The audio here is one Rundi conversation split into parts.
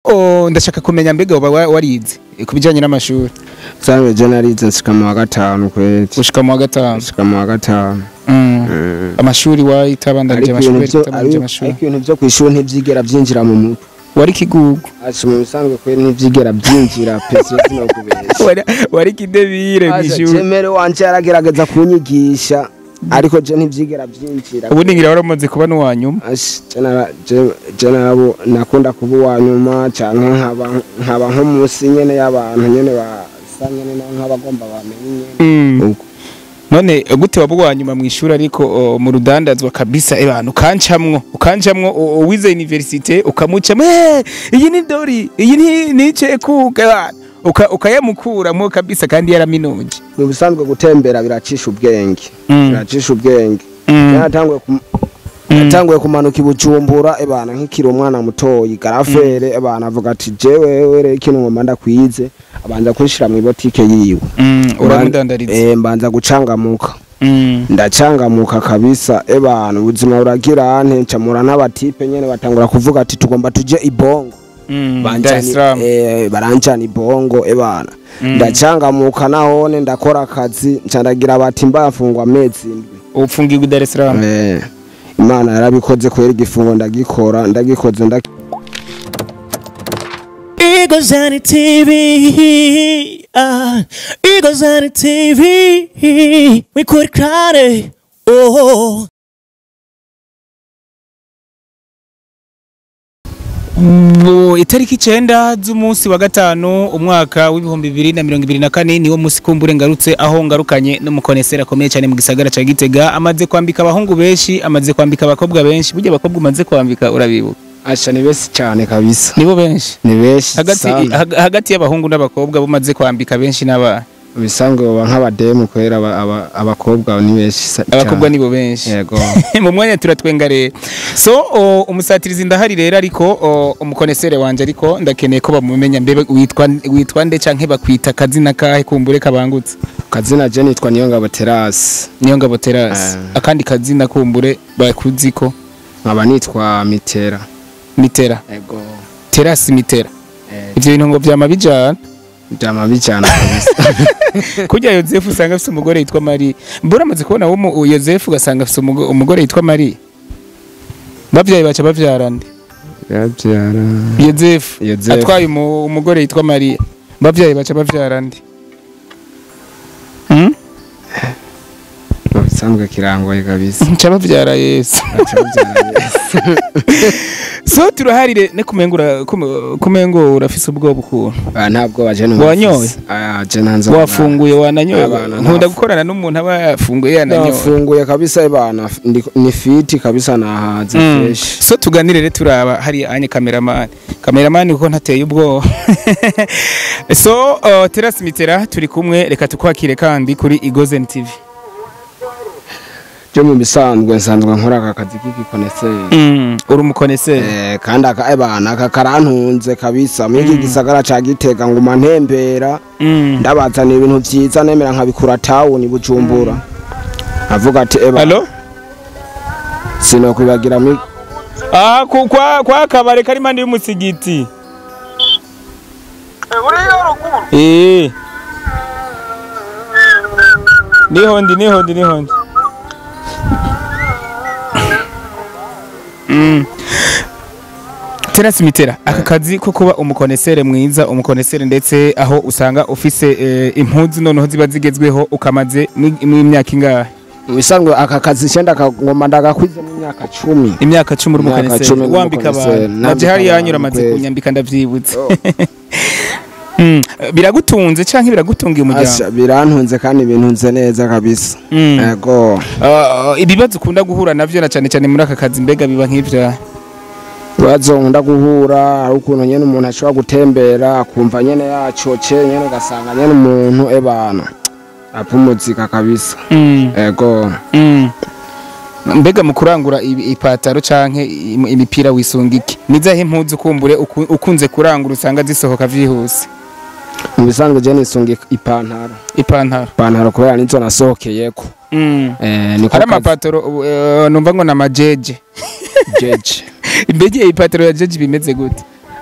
o, ndashaka kumenya mbega uba wa- warize ku bijyanye n'amashuri Sanzwe je narize nshika mu wa gatanu kweli gushika mu wa gatanu nshika mu wa gatanu Mm. Mm. amashuri wayitabandanije ariko ibintu amashuri byo wayitabandanije amashuri ariko ibintu byo kwishuri ntivyigera byinjira mu mutwe wari kigugu ati mu bisanzwe kweli ntivyigera byinjira pesi no kubesha wari wari kidebire Aza, mw'ishuri jemere wanje yaragerageza kunyigisha ariko je ntivyigera byinjira ubundi ngira waramaze kuba n'uwa nyuma Ashi, je nara- je- je narabo nakunda kuba uwa nyuma canke nkaba nkaba nko munsi nyene y'abantu nyene basa nyene na- nk'abagomba bamenye nyene Mm. Uko. none gute waba uwa nyuma mu ishuri ariko o, mu rudandazwa kabisa ebana ukancamwo ukancamwo o- o, wize universite ukamucamo "Eh, iyi ni dori iyi ni nice kuka ebana." Uka- ukayamukuramwo kabisa kandi yaraminuje mu bisanzwe gutembera biracisha ubwenge Mm. biracisha ubwenge Mm. yaratanguye kum- yatanguye kumanuka i bujumbura ebana nkikiri umwana mutoyi garafere ebana avuga ati jewe were ikintu ngomba ndakwize abanza kunshira mu ibotike yiwe Mm, uramudandariza Eh, mbanza gucangamuka Mm. ndacangamuka kabisa ebana ubuzima buragira ante ncamura n'abatipe nyene batangura kuvuga ati tugomba tuje ibongo Mm, Dar es Banjani- Salaam. eh, baranjana ibongo ebana ndacangamuka nahone ndakora akazi nca ndagira bati mbafungwa amezi indwi upfungirwa i Dar es Salaam Eh, imana yarabikoze kwera igifungo ndagikora ndagikoze nda Eagles on the TV. Uh, Eagles on the TV. We could cry it. Oh. Bo, itariki icenda z'umunsi wa gatanu umwaka w'ibihumbi bibiri na mirongo ibiri na kane niwo munsi kumbure ngarutse aho ngarukanye n'umukoneseri akomeye cyane mu gisagara ca Gitega amaze kwambika abahungu benshi amaze kwambika abakobwa benshi burya abakobwa umaze kwambika urabibuka asha ni besi cyane kabisa nibo benshi ni benshi hagati sana. hag- hagati y'abahungu n'abakobwa bumaze kwambika benshi n'abana bisanzwe baba nk'abademu kwera aba- aba- abakobwa ni benshi sa- abakobwa cyane. nibo benshi yego mu mwanya turatwenga rero so o, umusatirizi ndahari rero ariko o, umukonesere wanje ariko ndakeneye ko bamumenya mbebe witwa witwa nde canke bakwita kazina kahe kumbure kabangutse kazina je nitwa niyongabo terasi niyo ngabo terasi Ah. akandi kazina kumbure bakuziko nkaba nitwa mitera mitera yego terasi mitera ivyo bintu ngo vyama bijana byama bijyana kabisa kurya yozefu usanga afise umugore yitwa mariya mbura amaze kubona wo mu- yozefu ugasanga afise umugo- umugore yitwa mariya bavyaye baca bavyarande yabyara yozefu Yozefu. atwaye umu- umugore yitwa mariya bavyaye baca bavyarande Hmm? mu bisanzwe kirangoye kabisa nca bavyara yesu Baca babyara Yesu. so turaharire ne kumengura kume- kumengo urafise ubwoba ukuntu Ah, ntabwo baje numva Wanyoye? ah je nanze wafunguye wananyoye Abana nkunda ntafu- gukorana n'umuntu aba yafunguye yananyoye nafunguye kabisa ibana ndi- ni fiti kabisa nahaze Mm. fresh so tuganire rero turaba hari anye kameramani kameramani kuko ntateye ubwoba so uh, terasi mitera turi kumwe reka tukwakire kandi kuri igozen tv byo mu bisanzwe nsanzwe nkora aka kazi k'igikoneseri mm, uri umukoneseri Eh, kandi aka ebana aka karantunze kabisa muri iki gisagara ca gitega nguma ntembera mm. ndabazanira ibintu vyiza nemera nkabikura tawuni bujumbura avuga ati eba alo sinokwibagira muri ah, ku- kwa, kwa kabare kari impande y'umusigiti Eh. niho ndi niho ndi niho ndi Mm. terasi mitera aka kazi ko kuba umukonesere mwiza umukonesere ndetse aho usanga ufise eh, impuzu noneho ziba zigezweho ukamaze mw'imyaka ingahe mu bisanzwe aka kazi cenda ngoma ndagakwize mu myaka cumi imyaka cumi uri Imyaka umukonesere cumi uri wambika umukonesere, abantu nambika naje hari abantu, yanyura amaze kweli. kunyambika ndavyibutse Mm, biragutunze canke biragutungiye umuryango Asha, birantunze kandi bintunze neza kabisa Mm. yego Ah, ibibazo ukunda guhura navyo na cane cane muri aka kazi mbega biba nk'ivya ibibazo nkunda guhura ari ukuntu nyene umuntu ashobora gutembera akumva nyene yacoce nyene ugasanga nyene umuntu ebana apumuzika kabisa Mm, yego mm. mbega mu kurangura ibi- ipataro canke im- imipira wisunga iki nizahe impuzu kumbure uku- ukunze kurangura usanga zisohoka vyihuse mu bisanzwe je nisunga ipantaro ipantaro ipantaro kubera nizo nasohokeyeko Mm. eh, niko hari kazi amapataro uh, numva ngo namajeje jeje mbega ipataro ya jeje bimeze gute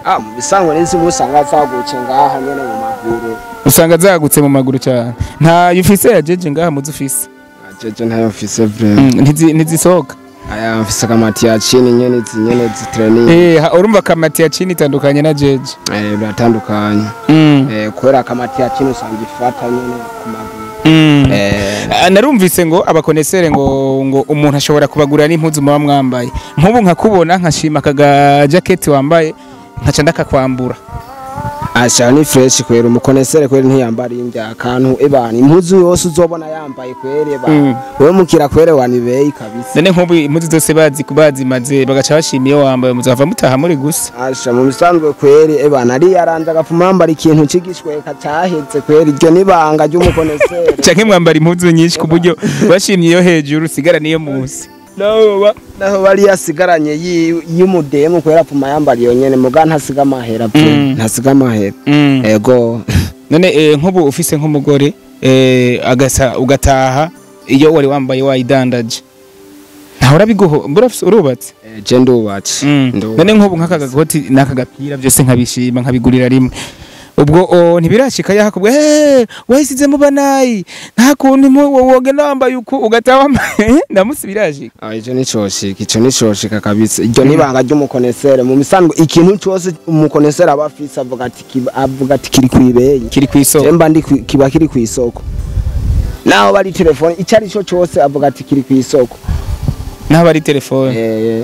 ah mu bisanzwe n'inzi musanga zagutse ngaha nyene mu maguru usanga zagutse mu maguru cyane nta ufise ya jeje ngaha muzi ufise jeje ntayo mfise vrema Mm, ntizi- ntizisohoka aya mfise akamati ya chini nyene izi nyene zitraining Eh, ha- urumva kamati ya chini itandukanye na jeje eh biratandukanye Mm, eh kubera akamati ya chini usanga ifata nyene ku maguru mm. eh Ah, narumvise ngo abakonesere ngo ngo umuntu ashobora kubagurira n'impuzu muba mwambaye nk'ubu nkakubona nkashima akaga jaketi wambaye nkaca ndakakwambura asha ni fresh kwera umukonesere kwera ntiyambara indya akantu ebana impuzu yose uzobona yambaye kwere eba Mm. wewe mukira kwere wanibeye kabisa none nk'ubu impuzu zose bazi bazimaze bagaca bashima iyo wambaye muzava mutaha muri gusa asha mu bisanzwe kwere ebana ari yaranze agapfuma yambara ikintu c'igishweka cahetse kwera iryo nibanga ry'umukonesere canke mwambara impuzu nyinshi ku buryo bashimye iyo hejuru usigara niyo munsi naho ba- naho bari yasigaranye yi- y'umudemu kwera apfuma yambara iyo nyene muga ntasiga amahera pe Mm. ntasiga amahera Mm. ego none eh, nk'ubu ufise nk'umugore eh, agasa ugataha iyo wari wambaye wayidandaje ntawe urabiguho mbura urubatse Eh, je ndubatse Ndubatse. none nk'ubu nk'aka gakoti n'aka gapira byose nkabishima nkabigurira rimwe ubwo o, ntibirashika yakubwa hey, wahisizemo banayi nta kuntu impu- wo- wogenda wambaye uku ugataha wambaye ndamusi birashika Ah, ico ni coshika ico ni coshika kabisa iryo nibanga ry'umukonesere mu misanzwe ikintu cose umukonesere aba afise avuga ati kiba- avuga ati kiri kwibeyi kiri kw'isoko jemba ndi kwi- kiba kiri kw'isoko naho bari telefone ico ari co cose avuga ati kiri kw'isoko naho bari telefone Eh,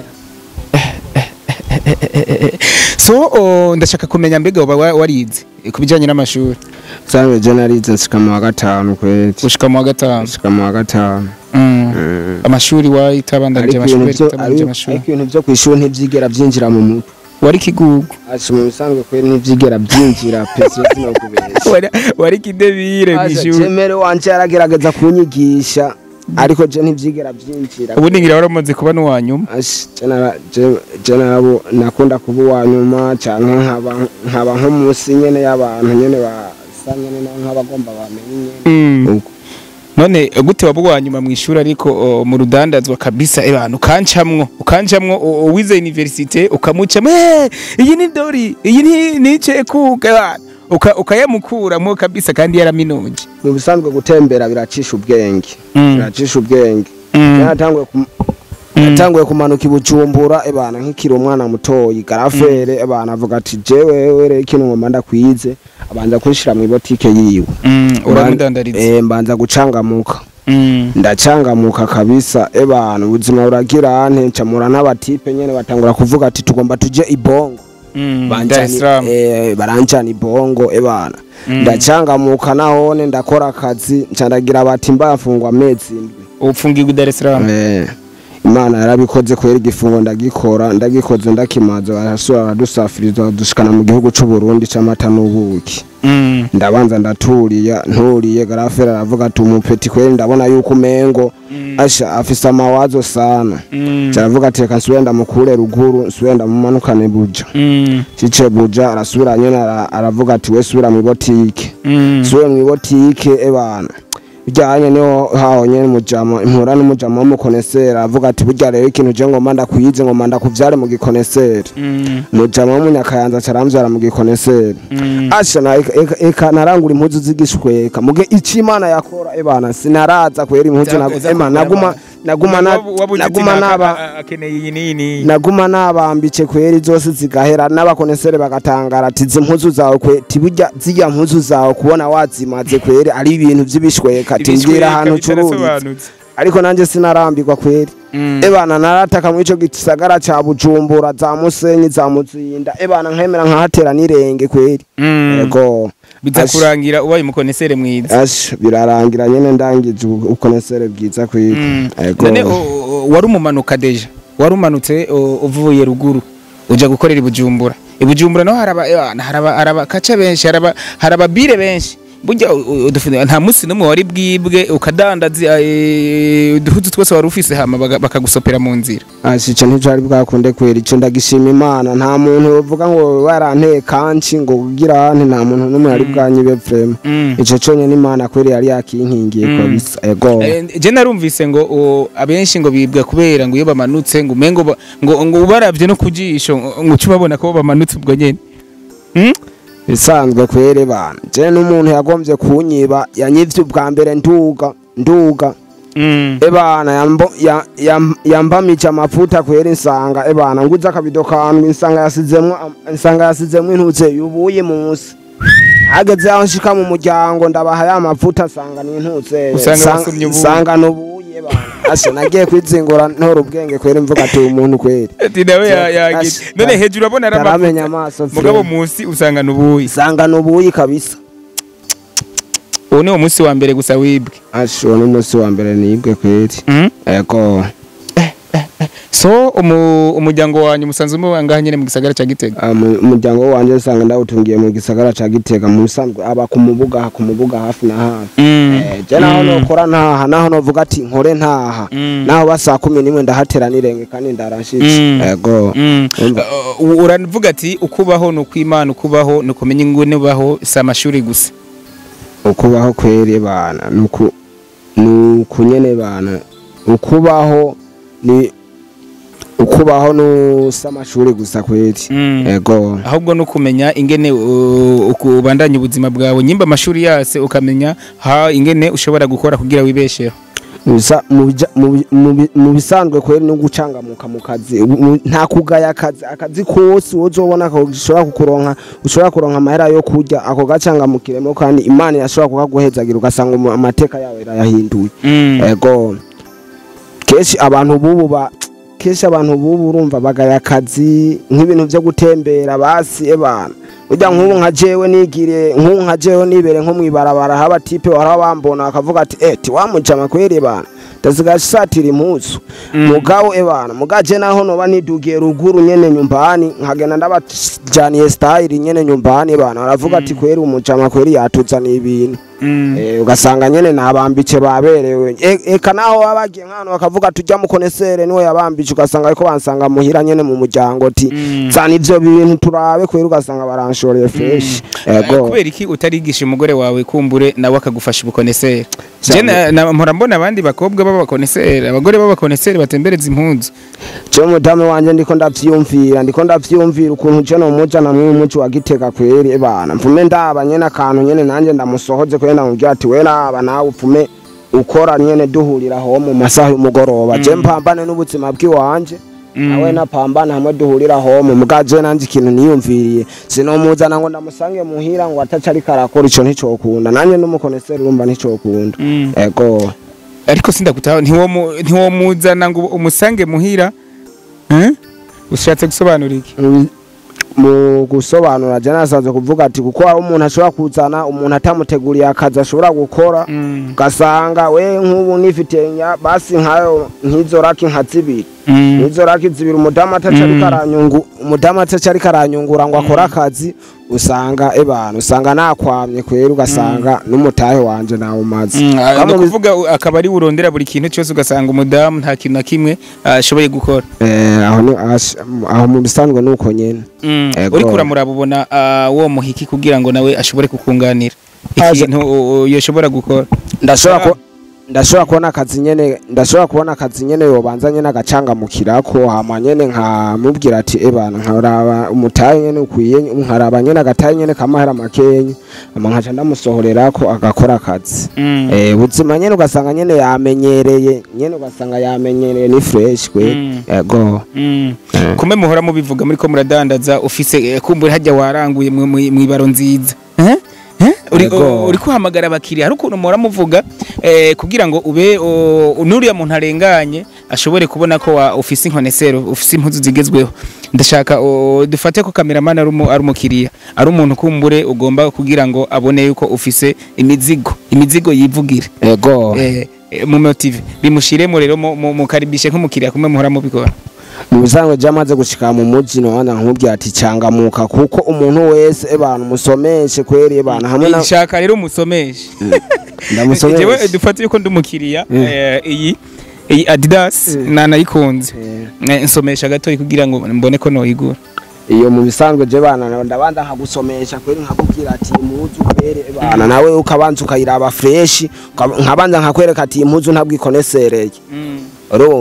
so o, ndashaka kumenya mbega uba wa- warize ku bijyanye n'amashuri sanzwe je narize nshika mu wa gatanu kweri gushika mu wa gatanu nshika mu wa gatanu Mm. Mm. amashuri wayitabandanije ariko ibintu amashuri vyo- wayitabandanije ariko amashuri ariko ibintu vyo kw'ishuri ntivyigera vyinjira mu mutwe wari kigugu ati mu bisanzwe kweri ntivyigera vyinjira pesi no kubesha Wari- wari kidebire Aja, mw'ishuri jemere wanje yaragerageza kunyigisha ariko je ntivyigera vyinjira ubundi ngira waramaze kuba n'uwa nyuma Ash, je nara- je- je narabo nakunda kuba uwa nyuma canke nkaba nkaba nko munsi nyene y'abantu nyene basa nyene na- nk'abagomba bamenye nyene Mm. Uko. none gute waba uwa nyuma mw'ishuri ariko o, mu rudandazwa kabisa ebana ukancamwo ukancamwo o- o, wize universite ukamucamo "Eh, iyi ni dori iyi ni ni cekuka ebana." Uka- ukayamukuramwo kabisa kandi yaraminuje mu bisanzwe gutembera biracisha ubwenge Mm. biracisha ubwenge Mm. yaratanguye kum- yatanguye kumanuka i bujumbura ebana nkikiri umwana mutoyi garafere ebana avuga ati jewe were ikintu ngoma ndakwize abanza kunshira mu ibotike yiwe Mm, uramudandariza Eh, mbanza gucangamuka Mm. ndacangamuka kabisa ebana ubuzima buragira ante ncamura n'abatipe nyene batangura kuvuga ati tugomba tuje ibongo Mm. Dar Banjani- es Salaam. eh, baranjana ibongo ebana Mm. ndacangamuka nahone ndakora akazi nca ndagira bati mbafungwa amezi indwi upfungirwa i Dar es Salaam Eh, imana yarabikoze kubera igifungo ndagikora ndagikoze ndakimaze barasura baradusafiriza badushikana mu gihugu c'u Burundi c'amata n'ubuki Mm. ndabanza ndaturiya nturiye garafera aravuga ati umupeti kweri ndabona yuko umengo Mm. asha afise amawazo sana Mm. caravuga ati reka nsubire ndamukure ruguru nsubire ndamumanukane buja Mm. cice buja arasubira nyene ara- aravuga ati we subira mw'ibotike Mm. subire mw'ibotike ebana bijyanye niho haho nyene mujama impura n'umujama w'umukoneseri avuga ati burya rero ikintu je ngomba ndakwize ngomba ndakuvyare mu gikoneseri Mm. mujama w'umunyakayanza caramvyara mu gikoneseri Mm. asha na eka- eka- eka narangura impuzu z'igishweka muge ico imana yakora ebana sinaraza kwera impuzu Za- nagu- za ema kugura naguma abantu. naguma na- Wabu- wabuze naguma ati naka- naba a- akeneye iyi nini naguma nabambice kweri zose zigahera n'abakonesere bagatangara ati izi mpuzu zawe kwe tiburya zirya mpuzu zawe kubona wazimaze kweri ari ibintu vy'ibishweka ati mbwira ahantu ucururiza ariko nanje sinarambirwa kweri ebana narataka mu ico gisagara ca bujumbura za musenyi za muzinda ebana nkemera nkahatera n'irenge kweri ego biza Ash- kurangira ubaye umukonesere mwiza ash birarangira nyene ndangije ubu- ubukonesere bwiza kwiga ego none o- o- wari umumanuka deja wari umanutse o, uvuye ruguru uja gukorera i bujumbura i bujumbura naho haraba eh, haraba haraba kaca benshi haraba haraba bire benshi burya u- u- udufu- nta munsi n'umwe wari bwibwe ukadandaza eh, uduhuzu twose wari ufise hama baga- bakagusopera mu nzira ashi ico nticari bwakunde kwera ico ndagishima imana nta muntu yovuga ngo waranteye kanci ngo kugira hante nta muntu n'umwe yari bwanyibe vrema Mm. ico conyene imana kweri yari yakinkingiye Mm. kabisa ego Eh, je narumvise ngo o, abenshi ngo bibwa kubera ngo iyo bamanutse ngo umengo ba- ngo ngo ubaravye no kujisho ngo uca ubabona ko bamanutse ubwo nyene Mm? bisanzwe kwere bana je n'umuntu yagombye kunyiba yanyivye ubwa mbere nduga nduga Mm. ebana yambo ya- yam- yambamije amavuta kwera insanga ebana nguze akabido kandwi insanga yasizemwo am- insanga yasizemwo intuze yubuye munsi hageze aho nshika mu muryango ndabaha ya mavuta nsanga n'intuze Usanga wasomye ubuye. nsanga nubuye bana ashe nagiye kwizingura ntora ubwenge kwera imvuga ati uyu muntu kwera ati nawe ya- yagize Ash- none hejuru abona ari taramenya amavuta amaso mugabo frere. munsi usanga nubuyi nsanga nubuye kabisa uwo ni wo munsi wa mbere gusa wibwe ashe uwo n'umunsi wa mbere nibwe kweri Mm? ego so umu- umuryango wanyu musanzwe muba ngaha nyene mu gisagara ca gitega Ah, mu- umuryango wanje usanga ndawutungiye mu gisagara ca gitega mu bisanzwe aba ku mubuga ku mubuga hafi na hafi Eh, je naho nokora ntaha naho novuga ati nkore ntaha Mm. naho ba saa kumi n'imwe ndahatera n'irenge kandi ndarashitse Mm. ego Mm. Umva. Uh, uravuga ati ukubaho ni ukwimana ukubaho ni ukumenya ingene ubaho si amashuri gusa ukubaho kwere bana nuku nuku nyene bana ukubaho ni ukubaho nusa amashuri gusa kweri Mm. ego ahubwo no kumenya ingene uh, uku- ubandanya ubuzima bwawe nyimba amashuri yase ukamenya ha ingene ushobora gukora kugira wibesheho Bisa- mu bija- mu bi- mu bi- mu bisanzwe kweri no gucangamuka mu kazi Ubu- mu- nta kugaya akazi akazi kose uzobona ko ushobora kukuronka ushobora kuronka amahera yo kurya ako gacangamukiremo kandi imana yashobora kukaguhezagira ugasanga umu- amateka yawe irayahinduye ego kenshi abantu bubu ba kenshi abantu bubu urumva bagaya akazi nk'ibintu byo gutembera basi ebana ujya nk'ubu nka jewe nigire nk'ubu nka jewe nibere nko mwibarabara haba tipe wara bambona akavuga ati eh tiwamujama kweri bana ndasigaye satira impuzu mugabo ebana mugaje naho noba nidugiye ruguru nyene nyumbani nkagenda ndabajaniye style nyene nyumbani bana baravuga ati kweri umujama kweri yatuzaniye ibintu Eh, ugasanga nyene nabambice baberewe E- eka naho baba bagiye nk'ahantu bakavuga tujya mukonesere niwe yabambice ugasanga ariko bansanga muhira nyene mu muryango ti Mm. zana ivyo bintu turabe kwera ugasanga baranshoreye fresh ego kubera iki utarigisha umugore wawe kumbure nawe akagufasha ubukoneseri je Cyane. na- na- mpora mbona abandi bakobwa b'abakoneseri abagore b'abakoneseri batembereza impunzu je mudamu wanje ndiko ndavyumvira ndiko ndavyumvira ukuntu je nomujana mw'uyu muci wa gitega kweri bana mvume ndaba nyene akantu nyene nanje ndamusohoze kweri ndamubwira ati we naba nawe upfume ukora nyene duhurira aho mu masaha y'umugoroba je mpambane n'ubuzima bw'iwanje nawe napambana hamwe duhurira homo mugaje nanje ikintu niyumviriye sinomuzana ngo ndamusange muhira ngo ataca ariko arakora ico nticokunda nanje n'umukoneseri urumva nticokunda Mm. ego ariko sindakutaho ntiwomu- ntiwomuzana ngo umusange muhira Eh? ushatse gusobanura iki mu- mu gusobanura je nasanzwe kuvuga ati kuko hari umuntu ashobora kuzana umuntu atamuteguriye akazi ashobora gukora Mm. ugasanga we nk'ubu nifitiye nya basi nkayo nk'izo raki nka zibiri Mm. nk'izo raki zibiri umudamu ataca ariko aranyungu umudamu ataca ariko aranyungura ngo akore akazi usanga ebana usanga nakwamye kwera ugasanga n'umutahe wanje nawumaze Mm, ah, Kamu ni bi- ukuvuga u- akaba ari urondera buri kintu cyose ugasanga umudamu nta kintu na kimwe ah, ashoboye gukora Eh, aho ni- ash- aho mu bisanzwe nuko nyene Ego. uriko uramuraba ubona ah, wo muhiki kugira ngo nawe ashobore kukunganira Aje- ikintu uh, uh, yoshobora gukora ndashobora Ah. ku ndashobora kubona akazi nyene ndashobora kubona akazi nyene yobanza nyene agacangamukirako hama nyene nkamubwira ati ebana nkaraba umutahe nyene ukwiye nkaraba nyene agatahe nyene kamahera makenyi hama nkaca ndamusohorerako agakora akazi Mm. eh ubuzima nyene ugasanga nyene yamenyereye nyene ugasanga yamenyereye ni fresh kwe Mm. ego Mm. Eh. kumbe muhora mubivuga muri ko muradandaza ufise eh, kumbure hajya waranguye mu- mu- mw'ibaro nziza Eh? Eh? Uri- Ego. uri kuhamagara abakiriya hari ukuntu muhora muvuga eh, kugira ngo ube o, n'uriya muntu arenganye ashobore kubona ko wa- ufise inkonesero ufise impuzu zigezweho ndashaka o, dufate ko kameramani ari umu- ari umukiriya ari umuntu kumbure ugomba kugira ngo abone yuko ufise imizigo imizigo yivugire ego eh, eh, mu motive bimushiremo rero mu- mu- mukaribishe nk'umukiriya kumwe muhora mubikora mu bisanzwe byamaze gushika mu muji nohana nkubwira ati cangamuka kuko umuntu wese ebana umusomeshe kweri ebana hamwe na shaka rero umusomeshe jewe ndamusomeshe dufate yuko ndi umukiriya Mm. eh, iyi iyi adidas Mm. nanayikunze Eh. Eh, nsomesha gatoyi kugira ngo mbone ko noyigura iyo mu bisanzwe je bana ndabanza nkagusomesha kweri nkakubwira ati impuzu kweri bana nawe ukabanza ukayiraba fresh ukaba- nkabanza nkakwereka ati impuzu ntabwo ikonesereye urumva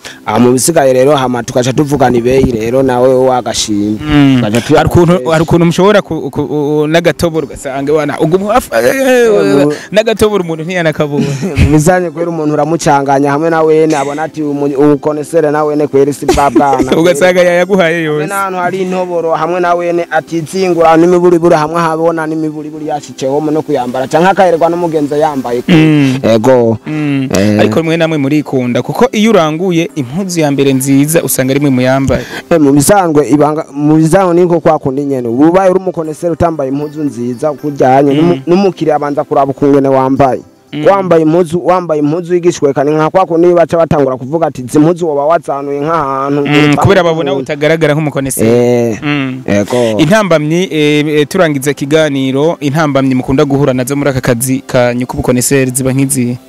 aha mu bisigaye rero hama tugaca tuvugana ibeyi rero nawe wagashima Tugaca tuya- hari ukuntu hari ukuntu mushobora ku- ku- u- n'agatoboro ugasanga wana ubwo muhafa mu- n'agatoboro umuntu ntiyanakabona mu bizanye kwera umuntu uramucanganya hamwe na wene abona ati umukonesere na wene kwera isi bwa bwana ugasanga yayaguhaye hamwe yose n'ahantu hari intoboro hamwe na wene atizingura n'imiburiburi hamwe habona n'imiburiburi yashiceho no kuyambara canke akaherwa n'umugenzi yambaye Mm. ego Mm. Eh. ariko rimwe namwe murikunda kuko iyo uranguye impuzu ya mbere nziza usanga rimwe muyambaye Eh, mu bisanzwe ibanga mu bisanzwe niko kwa kundi nyene ubaye uri umukoneseri utambaye impuzu nziza kujyanye n'umu- n'umukiriya abanza kuraba ukungene wambaye wambaye impuzu wambaye impuzu y'igishweka ni nka kwa kundi baca batangura kuvuga ati izi mpuzu woba wazanuye nk'ahantu Mm, kubera babona utagaragara nk'umukoneseri eh Mm. ego intambamyi eh, eh, turangiza ikiganiro intambamyi mukunda guhura nazo muri aka kazi kanyu k'ubukoneseri ziba nk'izihe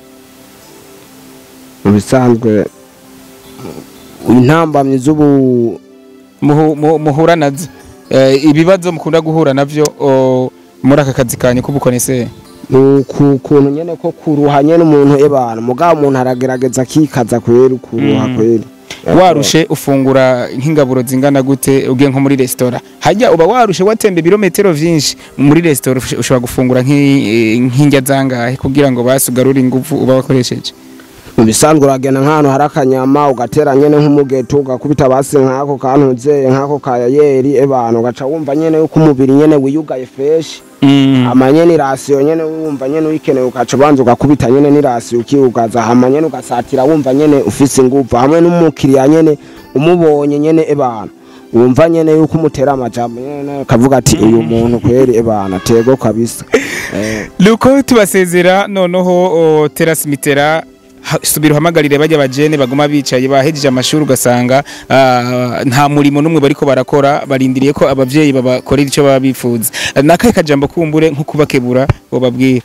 mu bisanzwe intambamyi z'ubu Muhu- mu- muhura nazo Eh, ibibazo mukunda guhura navyo o, muri aka kazi kanyu k'ubukoneseri ni ku kuntu nyene ko kuruha nyene umuntu ebana mugabo umuntu aragerageza akikaza kweri kuruha Mm. kweri warushe ufungura nk'ingaburo zingana gute ugiye nko muri resitora hajya uba warushe watemba ibirometero vyinshi muri resitora ush- ushobora gufungura nk'i- eh, nk'indya zangahe kugira ngo basugarure ingufu uba wakoresheje mu bisanzwe uragenda nk'ahantu hari akanyama ugatera nyene nk'umugeto ugakubita basi nk'ako kantuzeye nk'ako kayayeri ebana ugaca wumva nyene yuko umubiri nyene wiyugaye fresh Mm. hama nyene irasiyo nyene wumva nyene uyikeneye ugaca ubanza ugakubita nyene n'irasiyo ukiugaza hama nyene ugasatira wumva nyene ufise inguvu hamwe n'umukiriya nyene umubonye nyene ebana wumva nyene yuko umutera amajambo nyene kavuga ati uyu muntu kweri ebana tego kabisa eh. Luko tubasezera noneho o, terasi mitera ha- subira uhamagarire bajya bajene baguma bicaye bahejeje amashuri ugasanga ah, nta murimo n'umwe bariko barakora barindiriye ko abavyeyi babakorera ico baba bifuza nakahe kajambo kumbure nko kubakebura bobabwira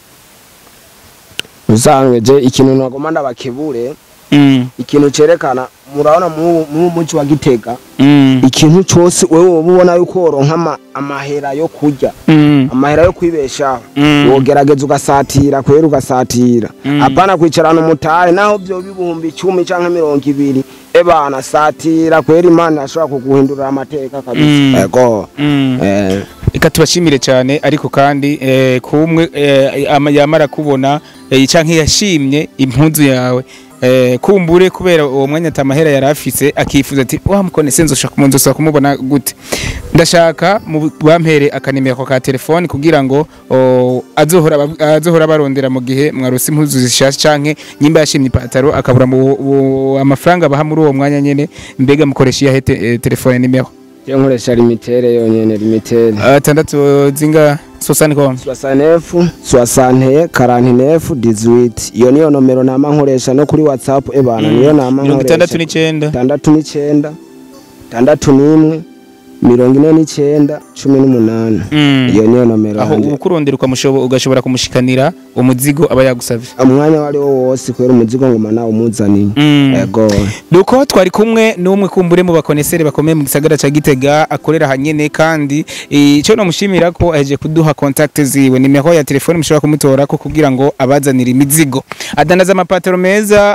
usanzwe je ikintu nagoma ndabakebure mm. ikintu cerekana murabona mu mu muci wa gitega mm. ikintu cose wewe woba ubona yuko woronka ama- amahera yo kurya mm. amahera yo kwibeshaho Mm. wogerageza ugasatira kwera ugasatira Mm. apana kwicarana umutahe naho vyo bibihumbi icumi canke mirongo ibiri ebana satira kwera imana ashobora kuguhindurira amateka Mm. kabisa ego Mm. eh, reka tubashimire cyane ariko kandi eh, kumwe eh, ama- yamara kubona eh, canke yashimye impunzu yawe eh, kumbure kubera uwo mwanya atamahera yari afise akifuza ati wa mukone senzo shaka umuntu usa kumubona gute ndashaka mu- bampere akanimero ka telefone kugira ngo o, azohora bab- azohora barondera mu gihe mwarusi impuzu zishasha canke nyimba yashimye ipataro akabura mu bu- amafaranga baha muri uwo mwanya nyene mbega mukoresha iyahe te, eh, telefone nimero je nkoresha limitere yonyene limitere atandatu zinga sosani com soixante-neuf soixante quarante-neuf dix-huit iyo niyo nomero nama nkoresha no kuri whatsapp ebana niyo nama mirongo itandatu nkoresha n'icenda itandatu n'icenda itandatu n'imwe mirongo ine n'icenda cumi n'umunani Mm. iyo niyo nomero aho yanje ukurondera ukamushobo ugashobora kumushikanira umuzigo aba yagusavye umwanya wari wo wose kubera umuzigo ngoma nawe umuzaniye Mm. ego nuko twari kumwe n'umwe kumbure mu bakoneseri bakomeye mu gisagara ca Gitega akorera hanyene kandi ico nomushimira ko aheje kuduha contact ziwe nimero ya telefone mushobora kumutora ko kugira ngo abazanire imizigo adandaza amapataro meza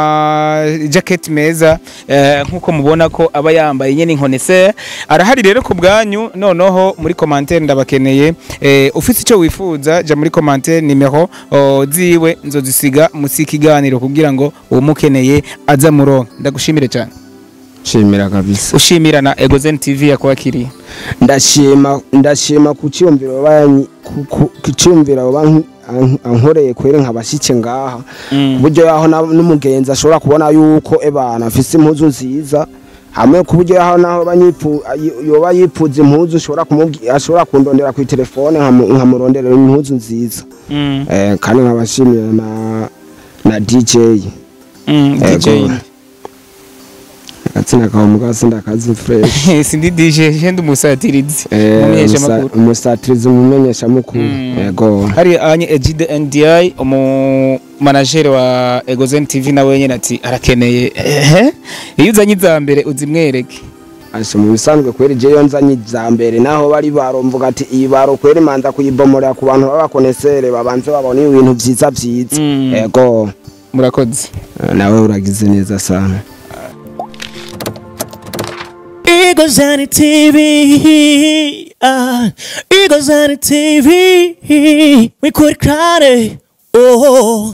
ama jacket meza eh, nkuko mubona ko aba yambaye nyene inkoneseri arahari rero ku bwanyu noneho muri commentaire ndabakeneye eh, ufite ico wifuza ja muri commentaire nimero oh, ziwe nzozisiga musi ikiganiro kugira ngo umukeneye aza muronka ndagushimire cyane shimira kabisa ushimira na Egozen TV yakwakiriye ndashima ndashima ku cyumviro banyi ku cyumviro banki ankoreye kwere nkabashike ngaha Mm. buryo yaho na- n'umugenzi ashobora kubona yuko ebana afise impuzu nziza hamwe ku buryo yaho naho banyipu ayi- yoba yipuza impuzu ashobora kumubwira ashobora kundondera ku telefone nkamu- nkamurondera impuzu nziza Mm. eh, kandi nkabashimira na na DJ Mm, Ego. DJ agatsina kawe mugasi ndakazi fresh sindi DJ shende umusatirizi Eh, mumenyesha umusa- makuru umusatirizi umumenyesha mukuru Mm. yego hari anye Ejide NDI umu manager wa Egozen TV nawe nyene ati arakeneye ehe iyo uzanye iza mbere uzimwereke ashe mu bisanzwe kweri je yo nzanye iza mbere naho bari baromvuga ati iyi baro kweri manza kuyibomorera ku bantu b'abakonesere babanze babona ibintu vyiza vyiza Mm. yego murakoze Eh, nawe uragize neza sana Igozani TV, ah, Igozani TV, we could cry, oh.